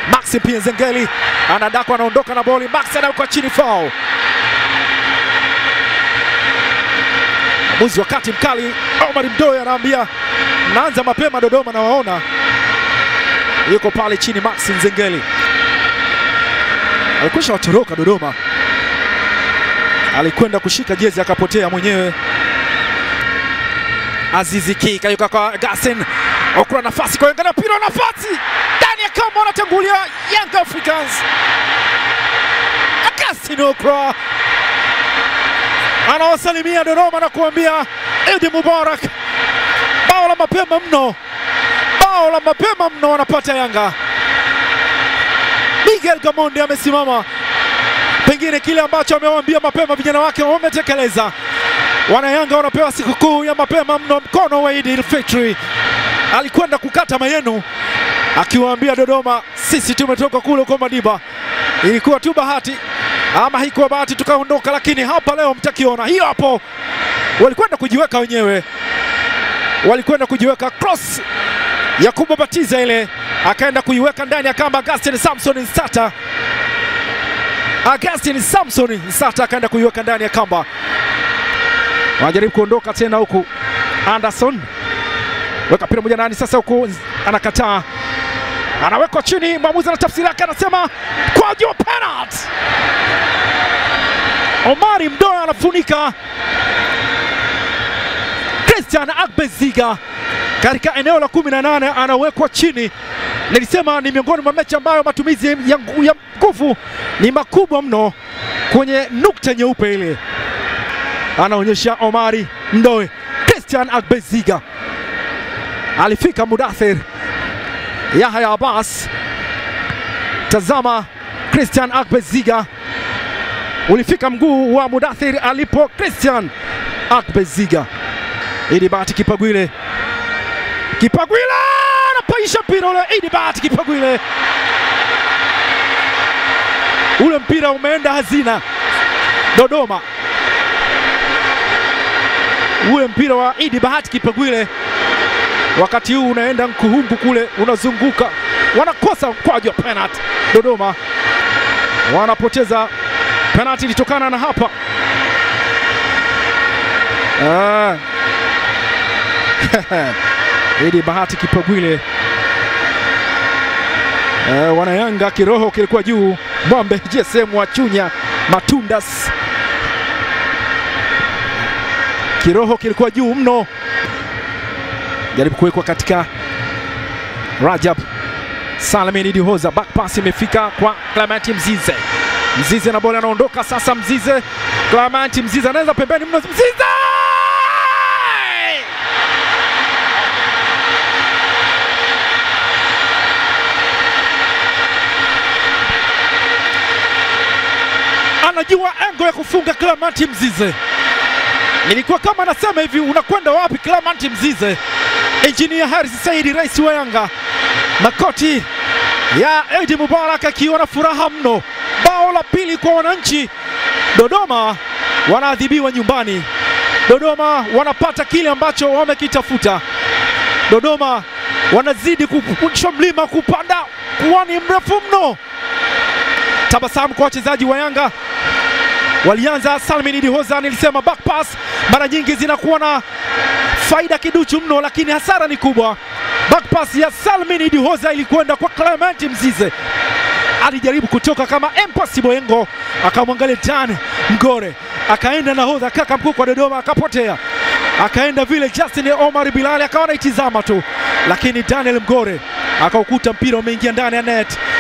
Maxi pia Zengeli anadakwa, anaondoka na boli. Max anawekwa chini, foul. Mwamuzi wakati mkali Omar Mdoe anaambia mnaanza mapema Dodoma, na waona yuko pale chini. Max Nzengeli alikwisha watoroka Dodoma, alikwenda kushika jezi akapotea mwenyewe. Azizi Ki kayuka kwa Gasen Okura, nafasi kwa Yanga na mpira, nafasi ndani ya kama wanatangulia Young Africans. Gasen Okura anawasalimia Dodoma na kuambia Idi Mubarak, bao la mapema mno, bao la mapema mno wanapata Yanga. Miguel Gamondi amesimama, pengine kile ambacho amewaambia mapema vijana wake wametekeleza. Wanayanga wanapewa sikukuu ya mapema mno, mkono wa Idi Fitri alikwenda kukata mayenu, akiwaambia Dodoma, sisi tumetoka kule kwa Madiba, ilikuwa tu bahati ama haikuwa bahati tukaondoka, lakini hapa leo mtakiona. Hiyo hapo, walikwenda kujiweka wenyewe, walikwenda kujiweka cross ya kubabatiza ile, akaenda kuiweka ndani ya kamba. Augustin Samson Nsata, Augustin Samson Nsata akaenda kuiweka ndani ya kamba. Wanajaribu kuondoka tena huku, Anderson weka mpira moja ndani sasa, huku anakataa, anawekwa chini. Mwamuzi ana tafsiri yake, anasema kwa juu penalty. Omari Mdoe anafunika Christian Agbeziga katika eneo la 18 anawekwa chini. Nilisema ni miongoni mwa mechi ambayo matumizi ya nguvu ni makubwa mno kwenye nukta nyeupe ile, anaonyesha Omari Mdoe. Christian Agbeziga alifika Mudathir Yahya Abbas, tazama Christian Agbeziga ulifika mguu wa Mudathir alipo Christian Akbeziga. Idi Bahati Kipagwile, Kipagwile anapaisha mpira ule. Idi Bahati Kipagwile, ule mpira umeenda hazina Dodoma. Ule mpira wa Idi Bahati Kipagwile wakati huu unaenda Nkuhumbu kule unazunguka, wanakosa mkwaju wa penalty. Dodoma wanapoteza penalti ilitokana na hapa ah. Idi Bahati Kipagwile ah, wanayanga kiroho kilikuwa juu. Mwambe JSM wa Chunya Matundas, kiroho kilikuwa juu mno, jaribu kuwekwa katika Rajab Salamini Dihoza, back pass imefika kwa Clement Mzize. Mzize na bola anaondoka sasa. Mzize Clement Mzize anaweza pembeni mno. Mzize anajua engo ya kufunga. Clement Mzize, nilikuwa kama nasema hivi, unakwenda wapi Clement Mzize? Engineer Harris Saidi, rais wa Yanga, makoti ya Eid Mubarak akiwa na furaha mno. Bao la pili kwa wananchi. Dodoma wanaadhibiwa nyumbani. Dodoma wanapata kile ambacho wamekitafuta. Dodoma wanazidi kupusha mlima kupanda kuwani mrefu mno. Tabasamu kwa wachezaji wa Yanga. Walianza Salmin Dihoza, nilisema back pass mara nyingi zinakuwa na faida kiduchu mno, lakini hasara ni kubwa. Back pass ya Salmin Dihoza ilikwenda kwa Clement Mzize alijaribu kutoka kama impossible engo, akamwangalia Dan Mgore, akaenda nahodha kaka mkuu kwa Dodoma, akapotea. Akaenda vile Justin Omar Bilali akawa anaitizama tu, lakini Daniel Mgore akaukuta mpira umeingia ndani ya net.